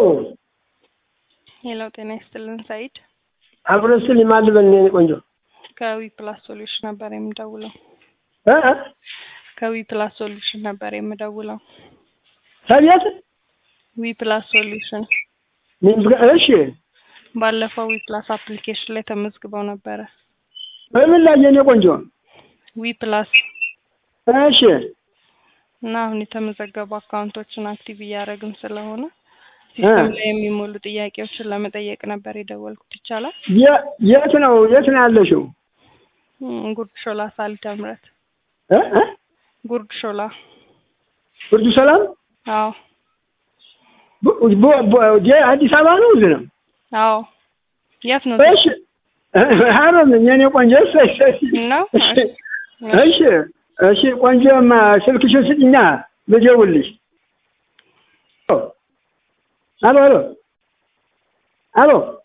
ሄሎ ጤና ይስጥልን ሰይድ አብረስል ይማልበል የኔ ቆንጆ ከዊ ፕላስ ሶሉሽን ነበር የምደውለው እ እ ከዊ ፕላስ ሶሉሽን ነበር የምደውለው ከቤት ዊ ፕላስ ሶሉሽን እሺ ባለፈው ዊ ፕላስ አፕሊኬሽን ላይ ተመዝግበው ነበረ በምን ላይ የኔ ቆንጆ ዊ ፕላስ እሺ እና አሁን የተመዘገቡ አካውንቶችን አክቲቭ እያደረግን ስለሆነ ሲስተም ላይ የሚሞሉ ጥያቄዎችን ለመጠየቅ ነበር የደወልኩት ይቻላል የ- የት ነው የት ነው ያለሽው እም፣ ጉርድ ሾላ ሳሊተ ምሕረት እ እ ጉርድ ሾላ ብርዱ ሰላም አዎ ቡ- ቡ- ቡ- የ- አዲስ አበባ ነው እዚህ ነው አዎ የት ነው እሺ ሀረር ነኝ የኔ ቆንጆ እሰይ እሰይ ነው እሺ እሺ እሺ ቆንጆማ ስልክሽን ስጭኛ ልደውልልሽ አሎ አሎ አሎ